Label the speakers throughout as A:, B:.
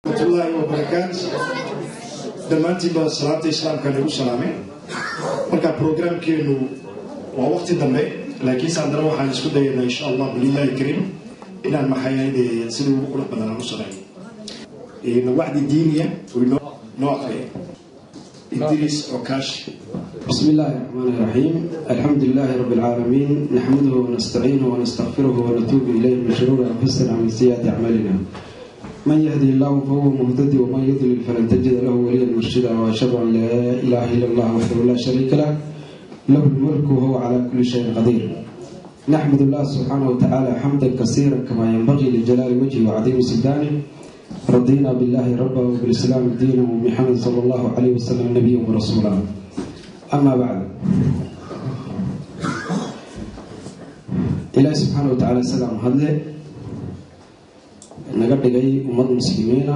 A: waraxmatullaahi wabarakaat dhammaantiinba salaanta islaamka nagu salaamay marka programkeenu waa waqti dambe laakiinse haddana waxaan isku dayaynaa insha allah bililahi kariim inaan maxayade sidii ugu qurux badan aan u sameeyo wacdi diiniya noo aqriya idris okaash
B: بسم الله الرحمن الرحيم الحمد لله رب العالمين نحمده ونستعينه ونستغفره ونتوب إليه من شرور أنفسنا ومن سيئات أعمالنا من يهدي الله فهو مهتدي ومن يضلل فلن تجد له وليا مرشدا وأشهد أن لا إله إلا الله وحده لا شريك له له الملك وهو على كل شيء قدير نحمد الله سبحانه وتعالى حمدا كثيرا كما ينبغي لجلال وجهه وعظيم سلطانه رضينا بالله ربا وبالإسلام دينا وبمحمد صلى الله عليه وسلم نبيا ورسولا أما بعد ilaahi subxaana wa tacaala isagaa mahadle naga dhigay ummad muslimiina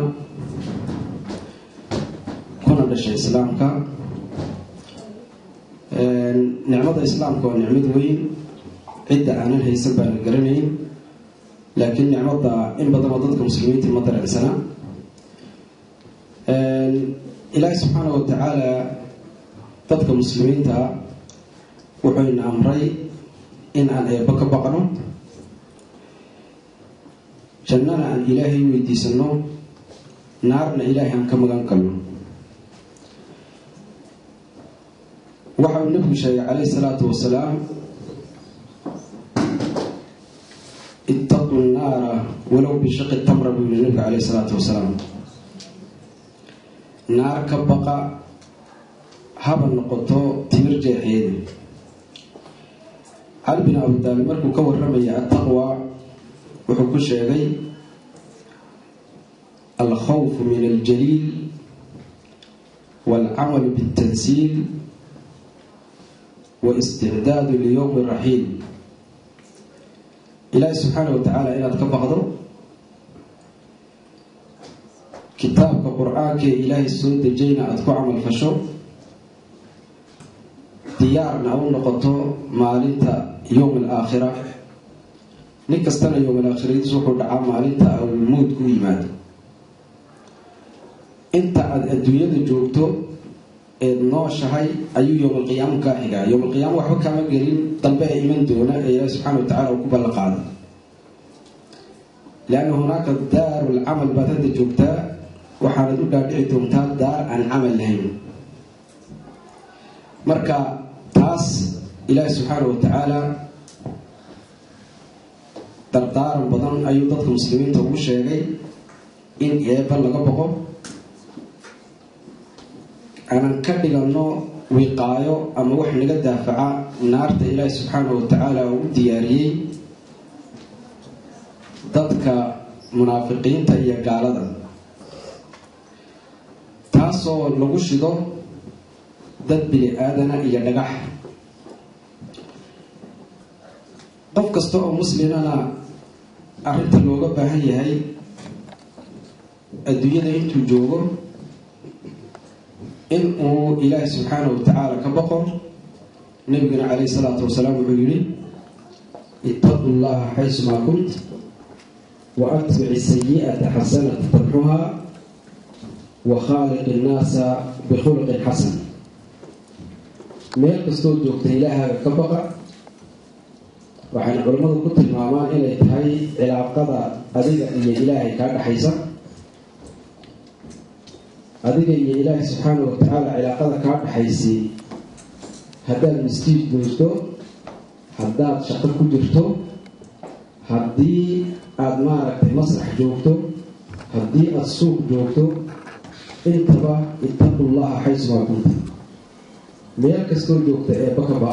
B: kuna dhashay islaamka nicmada islaamka waa nicmad weyn cidda aanan haysan baana garanayn laakiin nicmada in badanoo dadka muslimiinta ma dareensana ilaahi subxaana wa tacaala dadka muslimiinta wuxuyna amray in aan eebbo ka baqno jannana aan ilaahay weydiisano naarna ilaahay aan ka magan galno waxa uu nebigu sheegay calayhi salaatu wasalaam ittaqu nnaara walow bishaqi tamra buu yihi nebigu calayhi salaatu wasalaam naar ka baqa haba noqoto timir jeexeeda cali bin abudaalib markuu ka waramaya attaqwa wuxuu ku sheegay alkhawfu min aljaliil waalcamalu biاltansiil waisticdaadu liyowmi raxiil ilaahi subxaana wa tacaala inaad ka baqdo kitaabka qur-aanka ee ilaahay soo dejayna aada ku camal fasho diyaarna u noqoto maalinta yowm alaakhira nin kastana yowm alaakhiradiis wuxuu dhacaa maalinta awlmuud ku yimaado inta aada adduunyada joogto eed nooshahay ayuu yowm alqiyaama kaa xigaa yowm alqiyaama waxba kaama gelin dambe ee iman doona ee ilaahi subxana wa tacala uu ku ballan qaada lianna hunaaka daaru lcamal baad hadda joogtaa waxaanad u dhaadhici doontaa daar aan camal lahayn marka taas ilaahi subxaana wa tacaala dardaaran badan ayuu dadka muslimiinta ugu sheegay in eebba laga boqo aanan ka dhigano wiqaayo ama wax naga daafaca naarta ilaahi subxaana wa tacaala uu u diyaariyey dadka munaafiqiinta iyo gaalada taasoo lagu shido dad bini aadana iyo dhagax qof kasta oo muslimana arrinta looga baahan yahay adduunyada intuu joogo in uu ilaahi subxaana wa tacaala ka baqo nabigana calayhi salaatu wasalaam wuxuu yihi ittaqu llaha xaysumaa kunt wa atbici sayi'ata xasanata tamxuha wa khaaliqi innaasa bikhuluqin xasan meel kastoo joogta ilaahaaga ka baqa waxayna culimmadu ku tilmaamaan inay tahay cilaaqada adiga iyo ilaahay kaa dhexaysa adiga iyo ilaahay subxaana wa tacaala cilaaqada kaa dhexaysay haddaad miskiid joogto haddaad shaqo ku jirto haddii aada maaragtay masrax joogto haddii aada suuq joogto intaba ittaqu llaha xaysumaa kunta meel kastoo joogta ee bakaba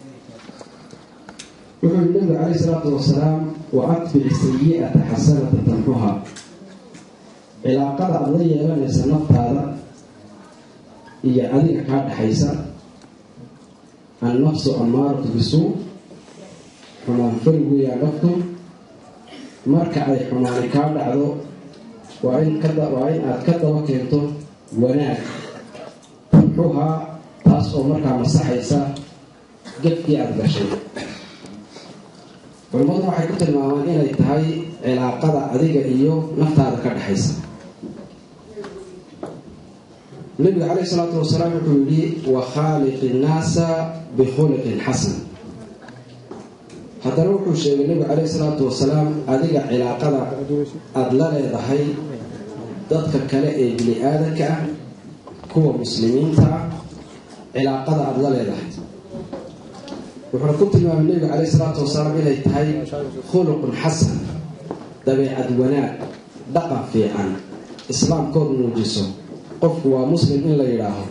B: wuxuu yii nabigu calayhi salaatu wasalaam wa atbici sayi'ata xasanata tamxuha cilaaqada aada la yeelanaysa naftaada iyo adiga kaa dhexaysa annafsu ammaaratu bisuu xumaan farigoyaa naftu marka ay xumaani kaa dhacdo waa in waa in aada ka daba keento wanaag tamxuhaa taas oo markaa masaxaysa gefkii aada gashay culimmadu waxay ku tilmaamaan inay tahay cilaaqada adiga iyo naftaada ka dhexaysa nabiga caleyhi salaatu wasalaam wuxuu yidhi wa khaaliqi innaasa bikhuluqin xasan haddana wuxuu sheegay nebigu caleyhi salaatu wasalaam adiga cilaaqada aada la leedahay dadka kale ee bini aadanka ah kuwa muslimiinta ah cilaaqada aada la leedahay wuxuuna ku tilmaamay nebigu caleyhi salaatu wasalaam inay tahay khuluqun xasan dabeecad wanaag dhaqan fiican islaamkood muujiso qofku waa muslim in la yidhaaho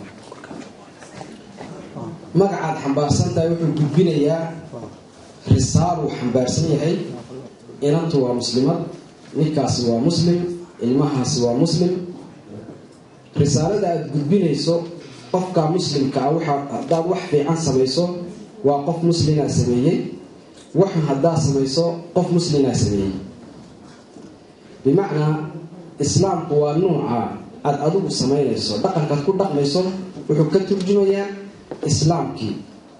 B: magacaad xambaarsan tahay wuxuu gudbinayaa risaaluu xambaarsan yahay inantu waa muslimad ninkaasi waa muslim ilmahaasi waa muslim risaalada aada gudbinayso qofka muslimka ah waxaa haddaad wax fiican samayso waa qof muslimaa sameeyey waxun haddaad samayso qof muslimaa sameeyey bimacnaa islaamku waa nuuca aada adigu samaynayso dhaqankaad ku dhaqmayso wuxuu ka turjumayaa islaamkii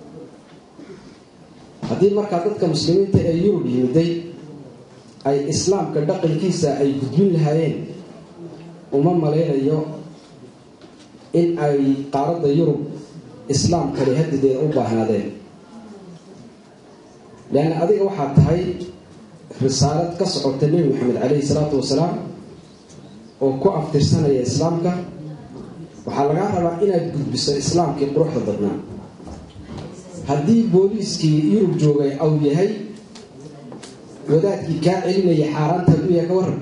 B: haddii markaa dadka muslimiinta ee yurub yimiday ay islaamka dhaqankiisa ay gudbin lahaayeen uma malaynayo in ay qaaradda yurub islaamkani hadideeda u baahnaadeen leanna adiga waxaa tahay risaalad ka socota nebi maxamed caleyhi salaatu wasalaam oo ku aftirsanaya islaamka waxaa lagaa rabaa inaad gudbiso islaamkii quruxda badnaa haddii booliiskii yurub joogay aw yahay wadaadkii kaa celinaya xaaraanta u yahay ka waran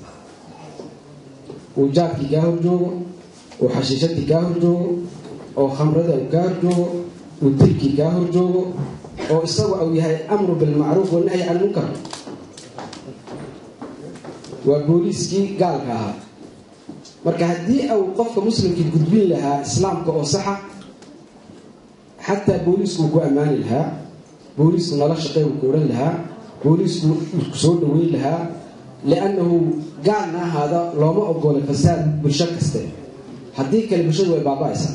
B: uu jaadkii kaa horjoogo uu xashiishadii kaa horjoogo oo khamrada uu kaa horjoogo uu dilkii kaa horjoogo oo isagu au yahay amru bilmacruuf wanahyi can munkar waa booliiskii gaalka ahaa marka haddii au qofka muslimkii gudbin lahaa islaamka oo saxa xataa booliisku ku ammaani lahaa booliisku nala shaqey uu ku odhan lahaa booliisku ku soo dhaweyn lahaa liannahu gaalna ahaada looma ogolay fasaad bulsho kaste haddii kale bulshadu way baaba-aysaa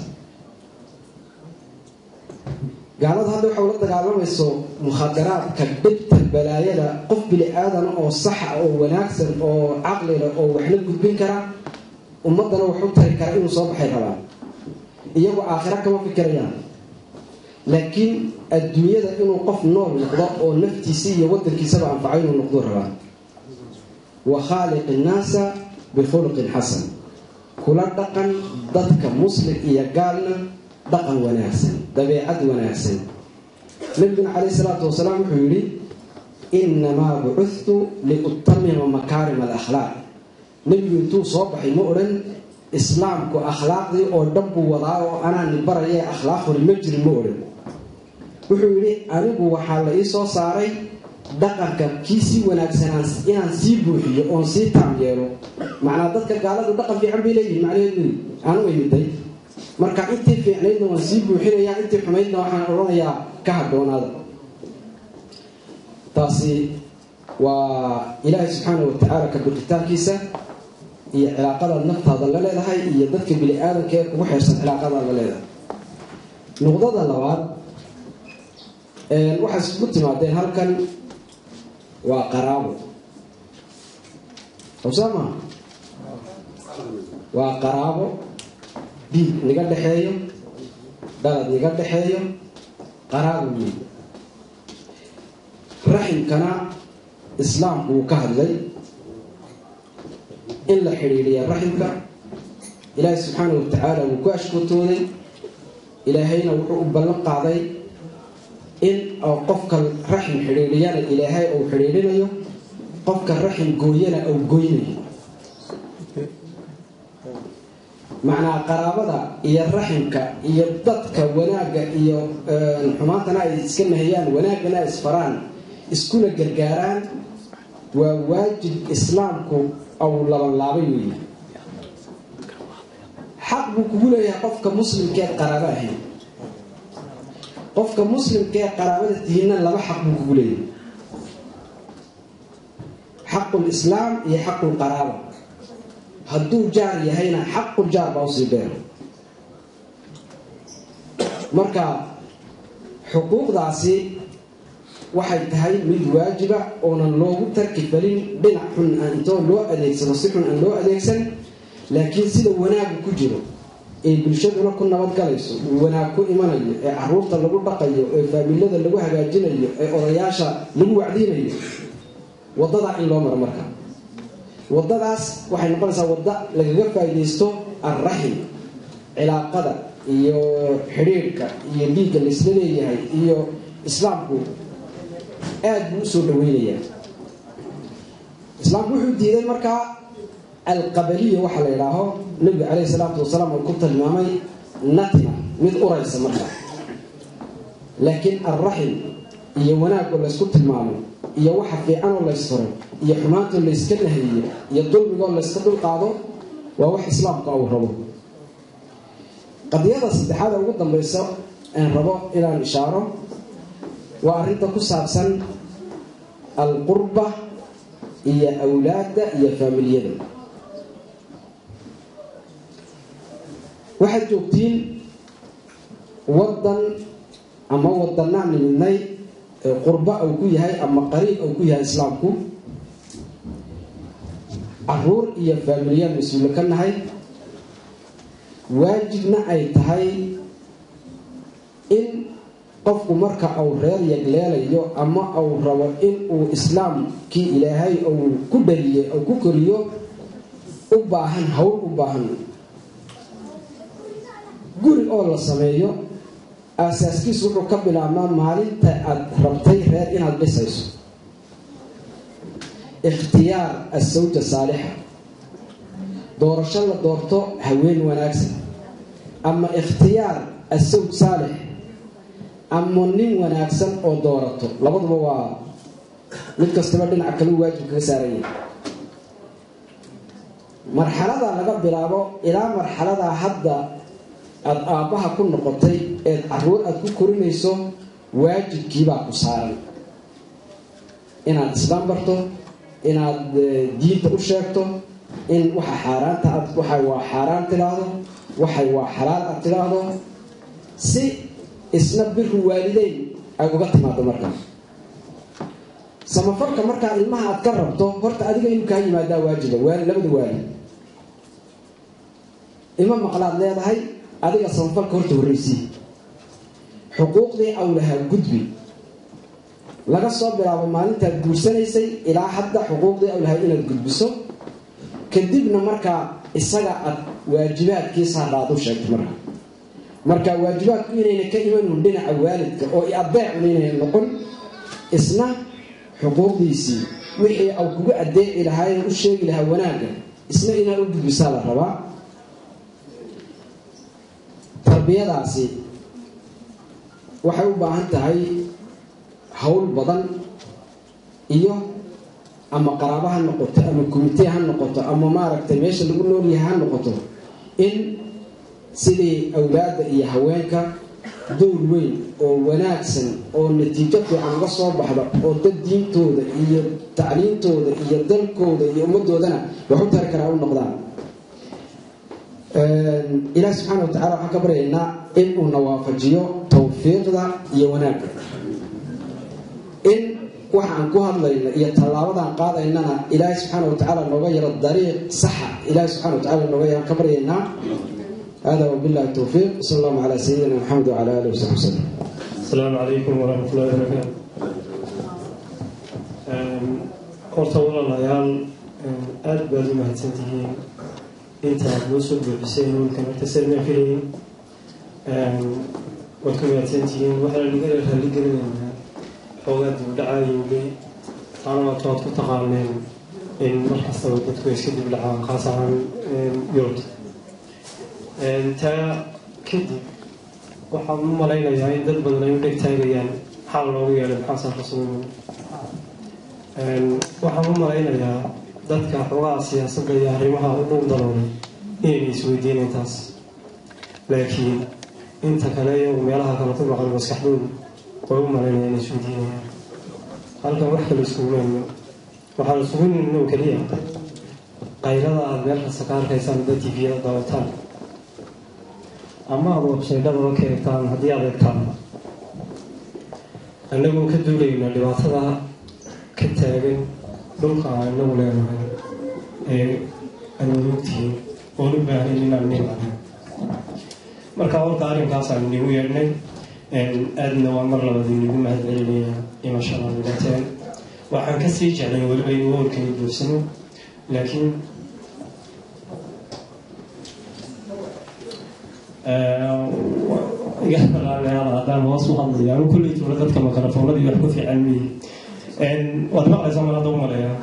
B: gaalada hadda waxay ula dagaalamayso mukhadaraadka dhibta balaayada qof bili aadana oo saxa oo wanaagsan oo caqlila oo waxla gudbin kara ummadana wax u tari kara inuu soo baxay rabaan iyagoo aakhiro kama fikirayaan laakiin adduunyada inuu qof nool noqdo oo naftiisa iyo wadankiisaba anfaco inuu noqdo rabaa wa khaaliq innaasa bikhuluqin xasan kula dhaqan dadka muslim iyo gaalna dhaqan wanaagsan dabeecad wanaagsan nabiguna caleyhi salaatu wasalaam wuxuu yidhi innamaa bucuthtu liutamima makaarima alakhlaaq nebigu intuu soo baxay ma odhan islaamku akhlaaqdii oo dhan buu wadaa oo anaani baraya akhlaaqhori ma jirin ma odhan wuxuu yidhi anigu waxaa la ii soo saaray dhaqanka kii sii wanaagsanaan inaan sii buuxiyo oon sii taam yeelo macnaa dadka gaaladu dhaqan fiican bay leeyihin macnaheedu aanu imiday marka intii fiicnaydna waan sii buuxinayaa intii xumaydna waxaan odhanayaa ka hadhoonaada taasi waa ilaahay subxaana wa tacaala ka bixitaankiisa iyo cilaaqadaad naftaada la leedahay iyo dadka bini aadanka ee kugu xeersan cilaaqadaad la leedahay nuqdada labaad waxay isku timaadeen halkan waa qaraabo hawsaama waa qaraabo dhiig niga dhexeeyo dhalad niga dhexeeyo qaraabo weyn raximkana islaamku wuu ka hadlay in la xidhiidhiya raximka ilaahay subxaana wa tacaala wuu ku ashkotooday ilaahayna wuxuu u ballan qaaday in qofka raxim xidhiidhiyana ilaahay uu xidhiidhinayo qofka raxim gooyana uu goynayo macnaa qaraabada iyo raximka iyo dadka wanaagga iyo xumaantana ay iska nahiyaan wanaaggana ay isfaraan iskuna gargaaraan waa waajib islaamku au labanlaabay weeye xaq buu kugu leeyahay qofka muslimkeed qaraabo ahayn qofka muslimkaee qaraabada tihiinna laba xaq buu kugu leeyahay xaqul islaam iyo xaqul qaraaba hadduu jaar yahayna xaqul jaar baa usii beero marka xuquuqdaasi waxay tahay mid waajiba oonan loogu tarki falin dhinac xun aan intoo loo adeegsado si xun aan loo adeegsan laakiin sida wanaagu ku jiro ee bulshaduna ku nabadgalayso wanaag ku imanayo ee caruurta lagu dhaqayo ee faamilada lagu hagaajinayo ee odayaasha lagu wacdinayo wadadaa in loo maro marka wadadaas waxay noqonaysaa wadda lagaga faa'iidaysto alraxim cilaaqada iyo xidhiirhka iyo dhiigga laysla leeyahay iyo islaamku aada buu usoo dhaweynayaa islaamku wuxuu diiday markaa alqabaliya waxaa la idhaaho nabiga caleyhi salaatu wasalaam uu ku tilmaamay natina mid uraysa marka laakiin alraxim iyo wanaagoo laysku tilmaamo iyo waxa fiicanoo laysfuro iyo xumaantoo layska nahiyo iyo dulmigoo layska dulqaado waa wax islaamka uu rabo qadiyada saddexaada ugu dambaysa aan rabo inaan ishaaro waa arrinta ku saabsan alqurba iyo awlaadda iyo faamiliyada waxaad joogtiin wadan ama wadanaan nimidnay ee qurba uu ku yahay ama qariib uu ku yahay islaamku caruur iyo faamiliyaan mas-uulo ka nahay waajibna ay tahay in qofku marka uu reer yagleelayo ama uu rabo in uu islaamkii ilaahay uu ku dhaliye uu ku koriyo u baahan hawl u baahan guri oo la sameeyo aasaaskiisu wuxuu ka bilaabmaa maalinta aada rabtay reer inaad dhisayso ikhtiyaar asawja saalixa doorasho la doorto haween wanaagsan ama ikhtiyaar asawj saalix ama nin wanaagsan oo doorato labaduba waa mid kastaba dhinac kalu waajib kaga saaranya marxalada laga bilaabo ilaa marxaladaa hadda aada aabbaha ku noqotay eed caruur aada ku korinayso waajibkiibaa ku saaran inaad islaam barto inaad diinta u sheegto in waxa xaaraanta aad waxay waa xaaraan tidhaahdo waxay waa xalaal aad tidhaahdo si isna biru waalideyn ay uga timaado markaa samafarka markaa ilmaha aad ka rabto horta adiga inuu kaa yimaadaa waajiba waali labada waali ima maqlaad leedahay adiga samafalka horta horreysii xuquuqdii awlahaa gudbi laga soo bilaabo maalintaad guursanaysay ilaa hadda xuquuqdii awlahaa inaad gudbiso kadibna markaa isaga aad waajibaadkiisa hadhaad u sheegto marka marka waajibaadku inayna ka imanin dhinaca waalidka oo adeecun inayna noqon isna xuquuqdiisii wixii au kugu adeeci lahaa u sheegi lahaa wanaagga isna inaad u gudbisaa la rabaa tarbiyadaasi waxay u baahan tahay hawl badan iyo ama qaraabo ha noqoto ama komitee ha noqoto ama maaragtay meesha lagu noolyahay ha noqoto in sidii awlaadda iyo haweenka dowr weyn oo wanaagsan oo natiijo fiican uga soo baxda oo dad diintooda iyo tacliintooda iyo dalkooda iyo ummadoodana wax u tari karaa u noqdaan ilaah subxaana watacala waxaan ka baryaynaa in uu na waafajiyo tawfiiqda iyo wanaagga in waxa aan ku hadlayno iyo tallaabadaan qaadaynana ilaahay subxaana watacaala nooga yaro dariiq saxa ilahay subxana watacala nooga yaran ka baryaynaa hada wabillahi towfiiq sal allahu calaa sayidina maxamed wacala alihi wasaxbi wasalam
C: asalaamu calaykum waraxmat ullahi barakaatu horta walaalayaal aada baad u mahadsantihiin intaad noo soo buuxisay howlkan horta sadma filayin waad ku mahadsantihiin waxaa laga raalli gelinaynaa xoogaa dibdhacaayowgay taana waata waad ku taqaaneen in markastaba dadku iska dibdhacaan khaas ahaan yurubta taa kadib waxaan u malaynayaa in dad badan ay u dheg taagayaan maxaa loogu yeelay maxaasan rasuul waxaan u malaynayaa dadka xoogaha siyaasadda iyo arrimaha u dhow daloolay inayna isweydiinayn taas laakiin inta kale iyagu meelaha kale ku maqan maskaxdoodu way u malaynaya inay isweydiinayaan halkan wax kale iskugumayno waxaan isugu nimno keliya qaylada aada meel kasta ka arkaysaan dad tviyada daawataan ama aada websaydhadaba ka eegtaan haddii aad eegtaan annagoo ka duulayna dhibaatada ka taagan dhulka aan inagu leenahay ee aad ogtihiin oon u baahan inaan nin ahay marka horta arrinkaasaan inigu yeedhnay aadna waa mar labaad inigu mahad celinaya imashada wilateen waxaan kasii jeclay weliba in woolkay buursano laakiin haddaan hoos u hadlaya anu kulley tuula dadka makarafoonadii wax ku fiican miyi waad maqlaysaa mar hadda u maleeya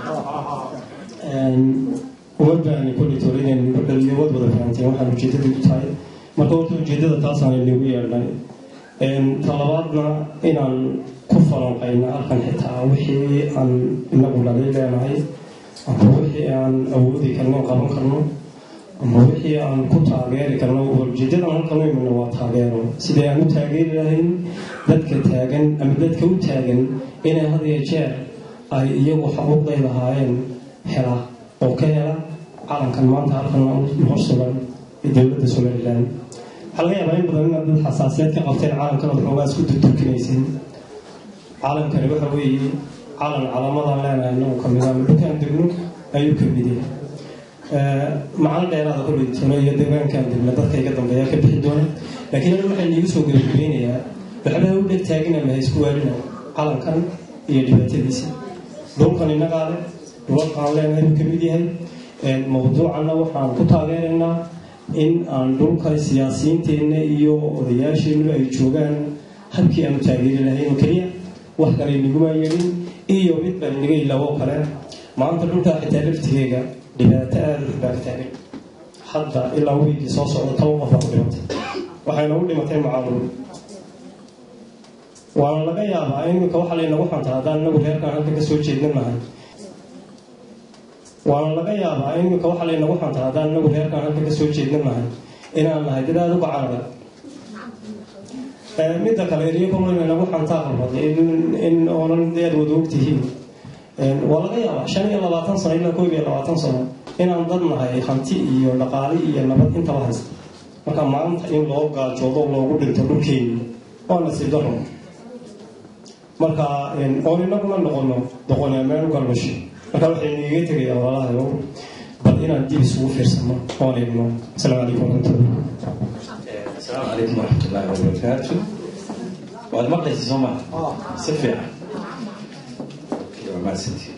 C: uma baahni kulley tuula inaan nigu dhaliyo wad wada fahanteen waxaan ujeedadii u tahay marka horta ujeedada taasaan inigu yeedhnay talabaadna inaan ku falanqayna halkan xitaa wixii aan inagu dhalay leenahay ama wixii aan awoodi karno qaban karno ama wixii aan ku taageeri karno ujeedadan halkan u imina waa taageero sidai aan u taageeri lahayn dadka taagan ama dadka u taagan inay had iyo jeer ay iyagu xuquuqday lahaayeen hela oo ka hela calankan maanta halkan hor sugan ee dowladda somalilan waxaa laga yaabaa in badan inaad dad xasaasiyad ka qabteen calankan ood xoogaa isku durturkinaysin calankani waxa weeye calan calaamadan leenahay inagu kamid a dhulkaan degno ayuu ka mid yahay macno dheeraada ku dhintoono iyo deegaankan degna dadka iga dambeeya ka bixi doona laakiin anigu waxaa niigu soo gabagabeynayaa waxbaa u dheg taagina maha isku waarina calankan iyo dhibaatadiisa dhulkan innagaa leh dhulalkaan leenahay uu ka mid yahay mawduucanna waxaan ku taageeraynaa in aan dhulka siyaasiyiinteenna iyo odayaasheennu ay joogaan habkii aanu taageeri lahayn oo keliya wax kale inaguma yeelin iyo mid baan inaga ilaawoo kale maanta dhulkaa xitaa laftigeega dhibaato aada u baa ka taagan hadda ilaa wiigii soo socda toban qof baa ku dhimatay waxayna u dhimatay macaaluum waana laga yaabaa iminka waxa laynagu xanta haddaan inagu reerkaan halka ka soo jeednan nahay waana laga yaabaa iminka waxa laynagu xanta haddaan inagu reerkaan halka ka soo jeednan nahay inaan nahay dad aada u gacaada midda kale eryakomana nagu xantaa qalbad in oonan aad wada ogtihiin waa laga yaabaa shan iyo labaatan sano ilaa koob iyo labaatan sano inaan dad nahay hanti iyo dhaqaali iyo nabad intaba haysta marka maanta in loo gaajoodo loogu dhinto dhulkeeni waa nasiib daro marka oon inaguna noqono doqonaa meel u galmasho marka waxaynu iga tegaya walaalahayo bal inaan dib isugu fiirsano oon eegno asalaamu calaykum waraxmatullah
D: السلام عليكم ورحمة الله وبركاته وأنا مقلي سوما سفيع ما سنتي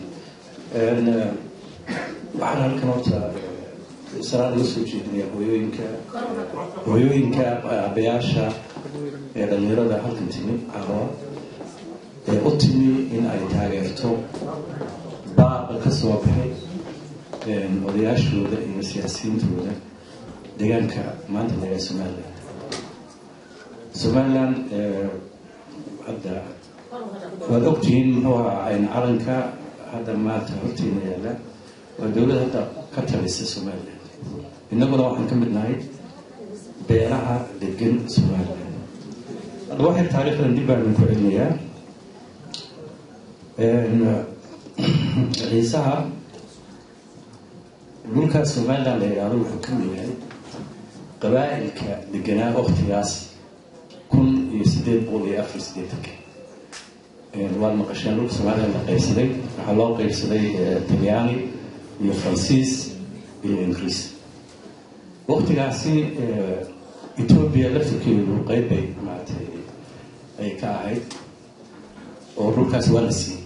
D: waxaan halkan horta salaad uga soo jeedinaya hooyooyinka hooyooyinka aabbayaasha ee dhalinyarada halkan timi caroo ee u timi in ay taageerto baaqa ka soo baxay odayaashooda iyo siyaasiyiintooda deegaanka maanta laga somaliland somaliland hadda waad ogtihiin muxuu ahaa calanka hadda maanta horteena yaalla waa dowlad hadda ka talisa somaliland innaguna waxaan ka mid nahay beelaha degan somaliland hadda waxay taariikhdan dib baan ku celinayaa ciisaha dhulka somaliland la yidhaahdo wuxuu ka mid yahay qabaa'ilka deganaa waktigaas kun iyo sideed boqol iyo afar sideetanka waad maqasheen dhulka somaliland la qaybsaday waxaa loo qaybsaday talyaani iyo faransiis iyo ingiriis waktigaasi etoobiya laftirkeedu qeyb bay maaragtay ay ka ahayd oo dhulkaas waa la siiyey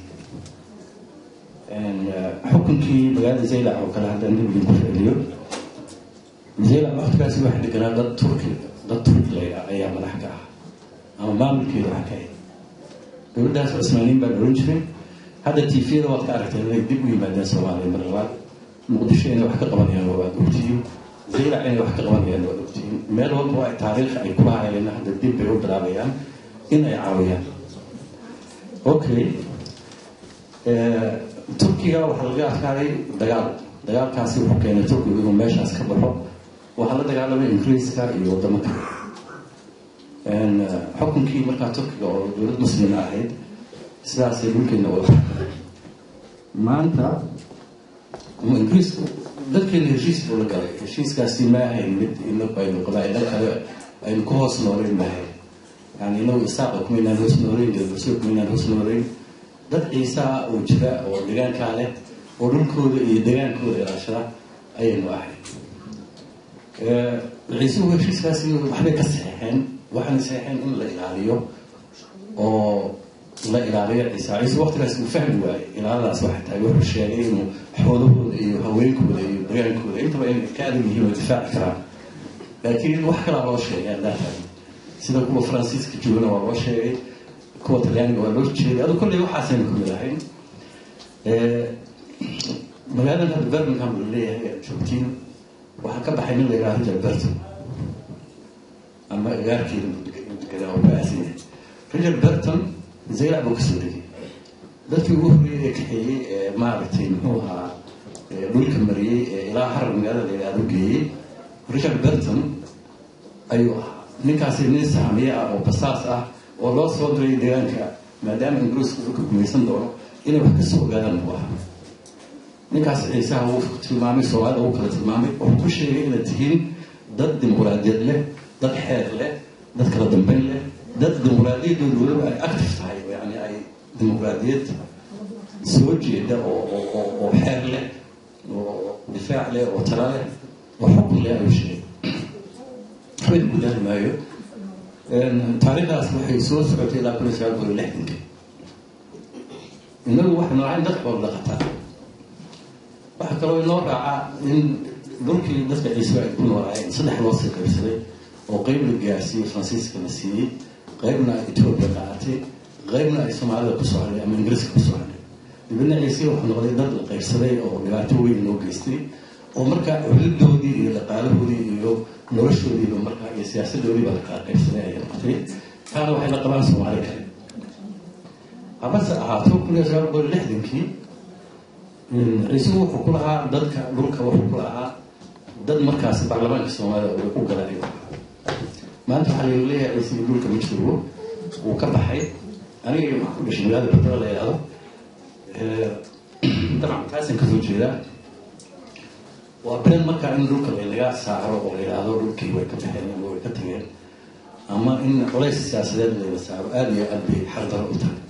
D: xukunkii magaalada zaylac oo kale haddaan dib idinku celiyo zaylac waktigaasi waxaa deganaa dad turki dad turkilayda ayaa madax ka ah ama maamulkeeda wax ka ahayd dowladdaas cismaaniin baa la ohan jiray hadda tifiyada waad ka aragtay inay dib u yimaadeen soomaaliya mar labaad muqdisho inay wax ka qabanayaan waad ogtihiin zaylac inay wax ka qabanayaan waad ogtihiin meel walba waa taariikh ay kula hayeen hadda dib bay u bilaabayaan in ay caawiyaan okay turkiga waxaa laga adkaaday dagaal dagaalkaasi wuxuu keenay turkigu inuu meeshaas ka baxo waxaa la dagaalamay ingiriiska iyo wadamo kale xukunkii markaa turkiga oo dowlad muslima ahayd sidaasay dhulkeena wada maanta ingiriisku dadkeena heshiis buu la galay heshiiskaasi ma ahayn mid inagu aynu qabaa-ilo kale aynu ku hoos nooleyn maahayn yani inagu isaaqa kumaynaan hoos nooleyn deeburso kumaynaan hoos nooleyn dad ciisaa oo jira oo degaankaa leh oo dhulkooda iyo degaankooda ilaashada ayaynu ahay ciisuhu heshiiskaasi waxbay ka saxeexeen waxaana saxeexeen in la ilaaliyo oo la ilaaliyo ciise ciise waqtigaas uu fahmi waayey ilaaladaas waxay tahay wuxuu sheegay inuu xoolahooda iyo haweenkooda iyo dagaankooda intaba inay ka adag yihiin oo difaaci karaan laakiin wax kalaa loo sheegay adaakan sida kuwa faransiiska joogana waa loo sheegay kuwa talyaaniga waa loo jeeday adu kolley waxaasaynu ku mid ahayn magaaladan hadda birmingham la leeyahay aad joogtiin waxaa ka baxay nin la yidhaha richard berton ama agaarkeeda deganaa oo baasan yahay richard berton zaylac buu kasoo degay dadkii ugu horreeyay ee kaxeeyey ee maaragtay muxuu ahaa dhulka mariyey ee ilaa harar magaalada la yidhahdo geeyey richard berton ayuu ahaa ninkaasi nin saamiye ah oo basaas ah oo loo soo diray deegaanka maadaama ingiriisku dhulka gumaysan doono inay wax kasoo ogaadaan buu ahaa ninkaas ciisaha wuu tilmaamay soomaalida wuu kala tilmaamay wuxuu ku sheegay inaad tihiin dad dimuqraadiyad leh dad xeer leh dad kala dambeyn leh dad dimuqraadiyaddooda weliba ay active tahay yani ay dimuqraadiyad soo jeeda oo oo oo xeer leh oo difaac leh oo tala leh oo xukun leh ayuu sheegay waxba ku dari maayo taariikhdaas waxay soo socotay ilaa kun iyo sagaal boqol iyo lixdankii innagu waxaynu ahayn dad xoolo dhaqataa waxaa kaloo inoo raacaa in dhulkii dadka ciise ay ku noolaayeen saddex loo sii qaybsaday oo qeyb la gaarsiiyey faransiiska la siiyey qeybna etoobiya qaaatay qeybna ay soomaalida ku socday ama ingiriiska ku socday dibadna ciise wuxuu noqday dad la qaybsaday oo dhibaato weyn loo geystay oo markaa culidoodii iyo dhaqaalahoodii iyo noloshoodiiba markaa iyo siyaasadoodiiba la kala qaybsaday ayay noqotay taana waxay la qabaan soomaali kale habase ahaato kun iyo sagaal boqol lixdankii ciisuhu wuxuu ku lahaa dadka dhulka wuxuu ku lahaa dad markaas baarlamaanka soomaalida u galay maanta waxaa lagu leeyahay ciise dhulka ma joogo wuu ka baxay aniga waxaa ku dhashay magaalada badala la yidhahdo dabcan taasan kasoo jeedaa waa been markaa in dhulka laynaga saaro oo la yidhaahdo dhulkii way ka baxeen ama way ka tageen ama in culays siyaasadeed layna saaro aada iyo aad bay xaqdaro u tahay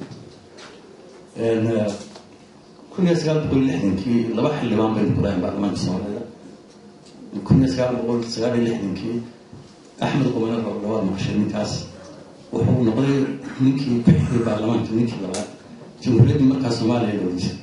D: kun iyo sagaal boqol lixdankii laba xildhibaan baynu ku dhahayn baarlamaanka soomaalida kun iyo sagaal boqol sagaal iyo lixdankii axmed qumane labaad maqashay ninkaas wuxuu noqday ninkii ku xigay baarlamaanka ninkii labaad jamhuuriyaddii markaa soomaaliya loola jiray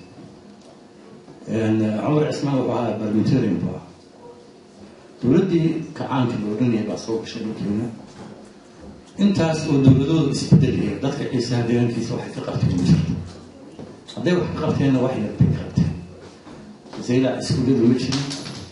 D: cumar cismaan wuxuu ahaa barlamentarian buu ahaa dowladdii kacaanka la odhanayay baa soo gashay dhulkeena intaas oo dowladooda isbedelaya dadka ciisaha deegaankiisa waxay ka qabteen ma jirto hadday wax ka qabteenna wax yar bay ka qabteen zaylac iskuulladu ma jirin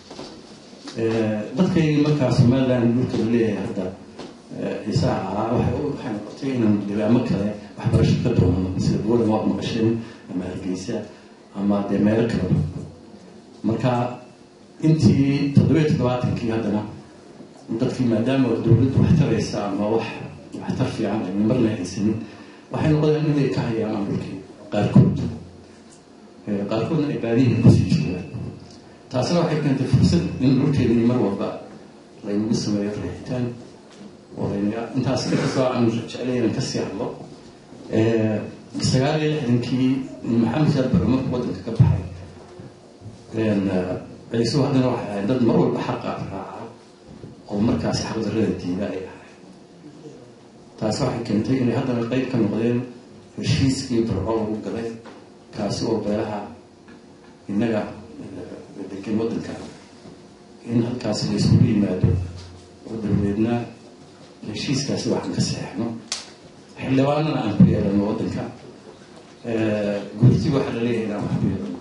D: dadkay markaa somaliland dhulka la leeyahay hadda ciisaha ahaa waxay waxay noqotay inaan deegaamo kale waxbarasho ka doonano sida buulan waad maqasheen ama hargeysa ama dee meelo kaleba marka intii toddobiyo toddobaatankii haddana dadkii maadaama dowladdu wax taraysa ama wax waxtar fiican ayna marna haysanin waxay noqdeen inay ka hayaamaan dhulkii qaarkood qaarkoodna ay baadihii kusii joogaan taasina waxay keentay fursad in dhulkeedii mar walba laynagu sameeyo riixitaan oo laynaga intaas inkastoo aan jeclay inaan kasii hadlo sagaal iyo lixdankii maxamed shaad bare markuu waddanka ka baxay ciisuhu haddana waxay ahayd dad mar walba xaqa raaca oo markaasi xaqdarrada diida ay ahayd taasi waxay keentay inay haddana qeyb ka noqdeen heshiiskii barco lagu galay kaasi oo beelaha innaga degan waddanka in halkaasi la isugu yimaado oo dabadeedna heshiiskaasi waxaan ka saxeixno xildhibaanana aan ku yeelano waddanka guurti waxaa la leeyahay inaan wax ku yeelano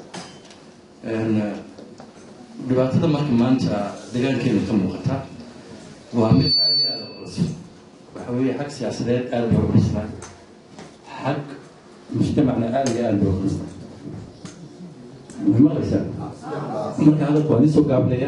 D: dhibaatada marka maanta deegaankeena ka muuqata waa mid aada iyo aada u culus waxa weeye xag siyaasadeed aada loo culusnaa xag mujtamacna aada iyo aada loo culusnaa maqlaysaa marka hadalka waan isoo gaablaya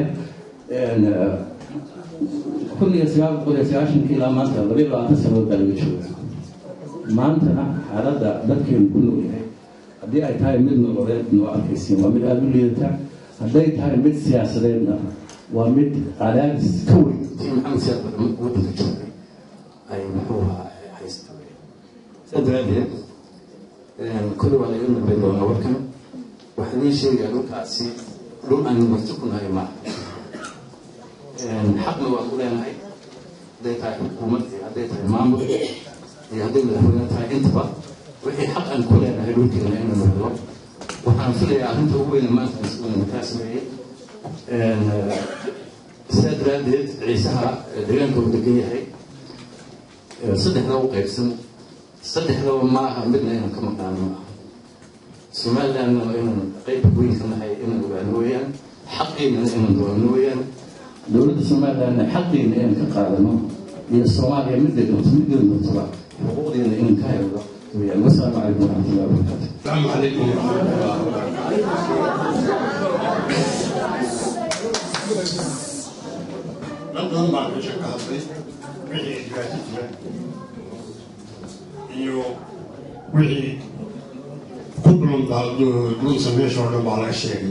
D: kun iyo sagaal boqol iyo sagaashankii ilaa maanta laba iyo labaatan sanadood baa laga jooga maantana xaaladda dadkeenu ku nool yahay haddii ay tahay mid nololeed noo arkaysiin waa mid aada u liidata hadday tahay mid siyaasadeedna waa mid cadaadis ka weyn maxamed siyaad waddanka joogay ay muxuu haysta saa daraadeed kulli waa laga dambeyn doonaa warkan waxaan ii sheegaa dhulkaasi dhul aynu marti ku nahay maaha xaqna waa ku leenahay hadday tahay xukuumad iyo hadday tahay maamul iyo hadday madaxweyne tahay intaba wixii xaq aan ku leenahay dhulkeena inaynu helo waxaan filayaa arrinta ugu weyne maanta uu kaa sameeyey sidaa daraaddeed ciisaha deegaanka uu degan yahay saddexda u qaybsan saddexdaba ma aha midna inaan ka maqaano ma aha somalilandna waa inaan qayb weyn ka nahay inaan ogaano weeyaan xaqiina inaan doonno weeyaan dowladda somalilandna xaqiina inaan ka qaadano iyo soomaaliya midda doonto midda doontaba xuquuqdeena inaan ka helno weeyaan wasalaamu calaykum waraxmatullahi wabarakaatu
E: السلام عليكم ورحمة الله وبركاته dad badan baa meesha ka hadlay wixii dhibaato jira iyo wixii ku dhulunsa meesha oo dhan baa laga sheegay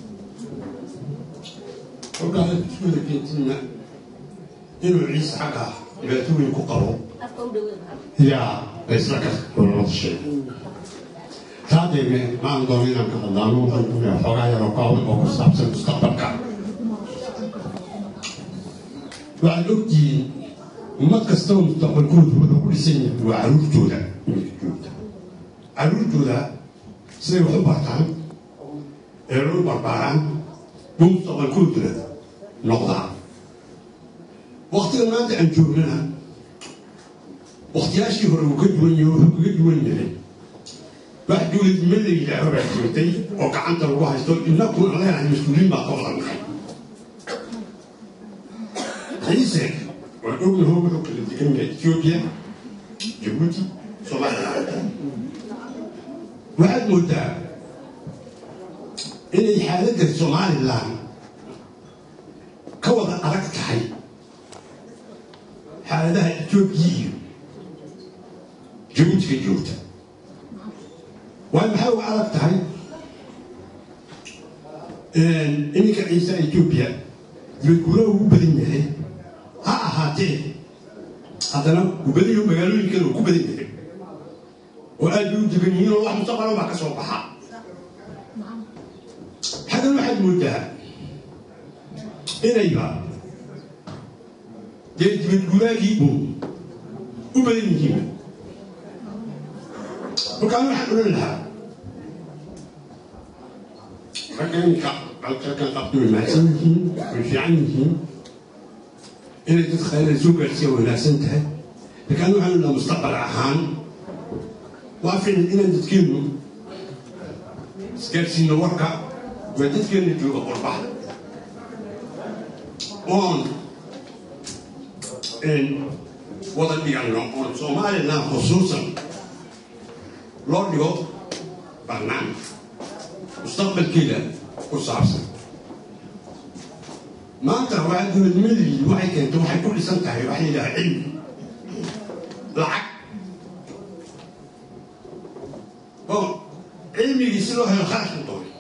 E: kolkaa iskuda keentina inuu ciise xagga dhibaato weyn ku qabo yaa laysla ka wada sheegay taadeeme maan doono inaan ka hadlaano waxaan ku leeyahay xoogaa yaroo kooban oo ku saabsan mustaqbalka waxaad ogtihiin ummad kastaba mustaqbalkoodu wuxuu ku dhisan yahay waa caruurtooda caruurtooda siday wax u bartaan ee loo barbaaraan buu mustaqbalkooduna noqdaa waktiga maanta aan joognana waktiyaashii hore uu ka duwan yahay wuxuu kaga duwan yahay wax dowladnimo la yidhaaho baa jirtay oo gacanta lagu haysto innaku aan leenahay mas-uuliin baa ka wada nahay ciise waa ognaho wuxuu kala degan yahay ethiopia jabuuti somaliland waxaad moodaa inay xaaladda somaliland ka wada adag tahay xaaladaha ethiopia iyo jabuutiga joogta waayo maxay uga adag tahay iminka ciise ethiopia dibadguuraha ugu badan yahay ha ahaatee haddana gubadayo magaalooyinkan uu ku badan yahay oo aad bay u degan yihiin oo wax mustaqbalan baa ka soo baxa xaggan waxaad moodaa inayba dee dibadguuraagii uun u badan yihiin markaan waxaan odhan lahaa ragganka raggan qabto way mahadsan yihiin way fiican yihiin inay dad khayra soo gaarsiiya wanaagsan tahay laakiin waxaan odhan lahaa mustaqbal ahaan waa fiican inaan dadkeennu isgaarsiino warka waa dadkeenna jooga qurbaha oon wada dhiganno oon somaliland khusuusan loo dhigo barnaamij mustaqbalkeeda ku saabsan maanta waxaa dowladnimadii waxay keentay waxay ku dhisan tahay waxa yidhaha cilmi lacag oo cilmigii si loo helo kharash ku doonay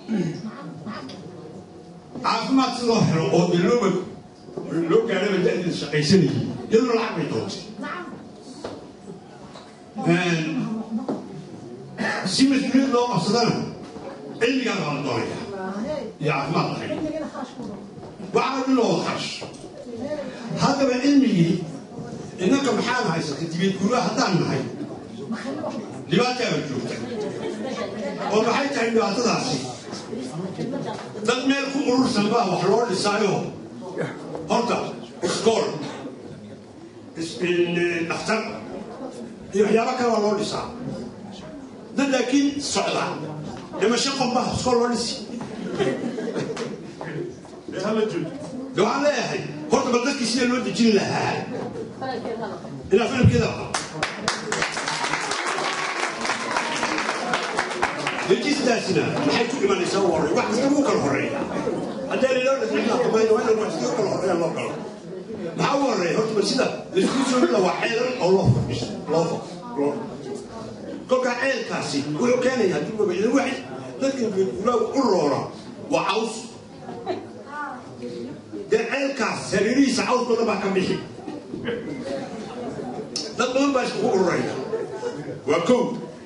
E: caafimaad si loo helo oo dee looba loo gaadhaba da-deeda shaqaysanayay iyadoo lacag bay doontay si mas-uuliyad loo qabsadana cilmigaan baa la doonaya iyo caafimaad lahayd waxaa dhan loo kharash haddaba cilmigii innanka maxaan haysata dibiyad guuraha haddaan nahay dhibaataaba joogta oo maxay tahay dhibaatadaasi dad meel ku urursan baa wax loo dhisaayo horta iskool dhakhtar iyo waxyaaba kale baa loo dhisaa dad laakiin socda dhimasho qofbaa iskool loo dhisi de waxaan leeyahay horta bal dadkii sida loo dejin lahaa inaa filimkeeda dejistaasina maxay ku imanaysaa u horey wax kasta ugu kala horeeya haddii layloo dhasmaamayna waa in wax kasta kala horeeya loo galo maxaa u horeeya horta bal sida laisku soo dhila waa ceelan oo loo fadhiso loo loo kolkaa ceelkaasi wuxuu keenaya haddii wabaidan waxay dadka guuraagu u roora waa caws dee ceelkaas sariirihiisa caws badan baa ka bixi dad badan baa iskugu ururaya waa kow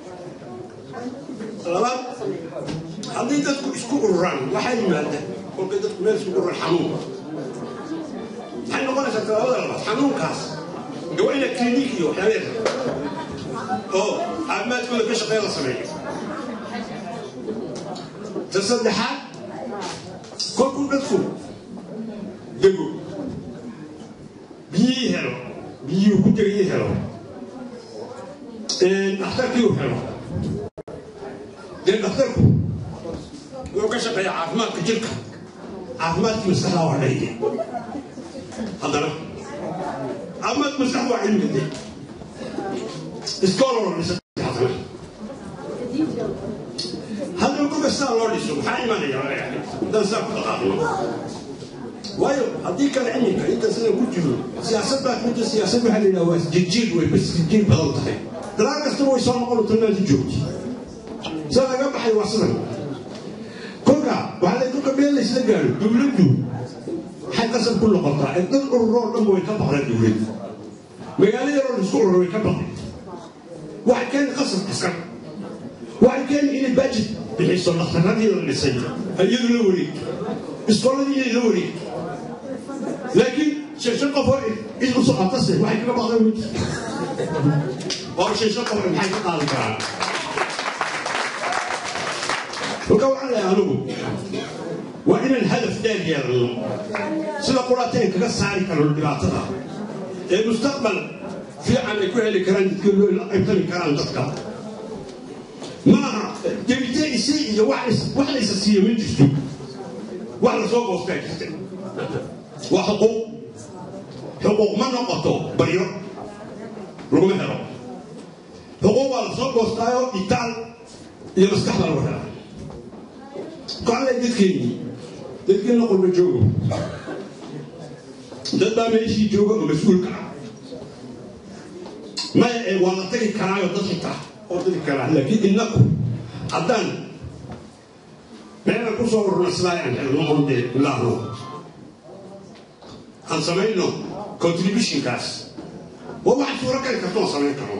E: labaad haddii dadku isku ururaan waxaa yimaada kolkay dadku meel iskugu ururan xanuun tallaabada labaad xanuunkaas de waa ina clinic iyo waxyaabeeda oo caafimaadkooda ka shaqeyn la sameeyo ta saddexaad kolkuu dadku dego biyihii helo biyihii ku degayii helo dhakhtarkii uu helo dee dhakhtarku wuxuu ka shaqeeya caafimaadka jirka caafimaadkii maskaxda waa dhayde haddana caafimaadka maskaxda waa cilmiga de iskooloo dhisa haddana haddaba kolka sidaa loo dhiso maxaa imanaya haddaan sidaa ku dhaqaaqno waayo haddii kale cilmiga inta sida ku jiro siyaasad baa kamida siyaasad waxaa la yidhaha waa jirjiir way bas jirjiir badan tahay dalaan kastaba way soo noqon doontaa meelta joogti sida laga baxay waa sidan kolka waxaa la kolka meel laysla gaaro dowladdu waxay qasab ku noqotaa ee dad ururoo dhanba way ka baqdeen dowladdu magaalo yaroo laisku ururo way ka baqdeen waxay keeni qasab askar waxay keeni inay baajid bixiso dhakhtaradii la dhisay iyadu la wareegto iskooladii inay la wareegto laakiin sheeshan qof oo cid u socotase waxay kaga baqdeen mid oo sheeshan qof maxay ka qaadi karaan kolka waxaan leeyahay anigu waa inaan hadaf dheer yeelno sida qurateen kaga saari karno dhibaatada ee mustaqbal fiican ay ku heli karaan dadka loo la qaybtami karaan dadka maaha debite isi iyo wax la isa siiyo ma jirto wax la soo goostaa jirta waa xuquuq xuquuq ma noqoto baryo laguma helo xuquuq baa la soo goostaayo itaal iyo maskax baa lagu helaa kocale dadkeennii dadkeenna qurba joogo dad baa meeshii jooga oo mas-uulka ah maya ee waa la tagi karaayo dad xitaa oo tagi karaa laakiin innaku haddaan meelan kusoo ururna sidaa aan helno on dee ilaahno aan samayno contributionkaas waa wax suuro gali kartoon samayn karno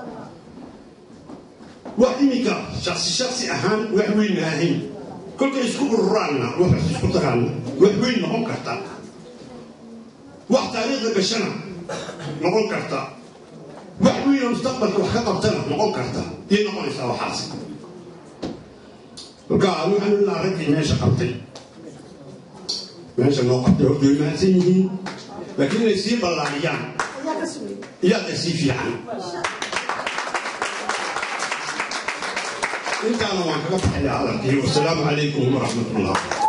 E: wax iminka shaksi shaksi ahaan wax weyn ma ahayn kolkay isku ururaanna wax isku tagaanna wax weyn noqon karta wax taariikhda gashana noqon karta wax weyn oo mustaqbalka wax ka qabtana noqon karta iyay noqonaysaa waxaasi marka waxaan ilaa raggii meesha qabtay meesha noo qabtay horta way mahadsan yihiin laakiin inay sii ballaariyaan iyaada sii fiican intaana waan kaga baxaya hadalkii wasalaamu calaykum waraxmat ullah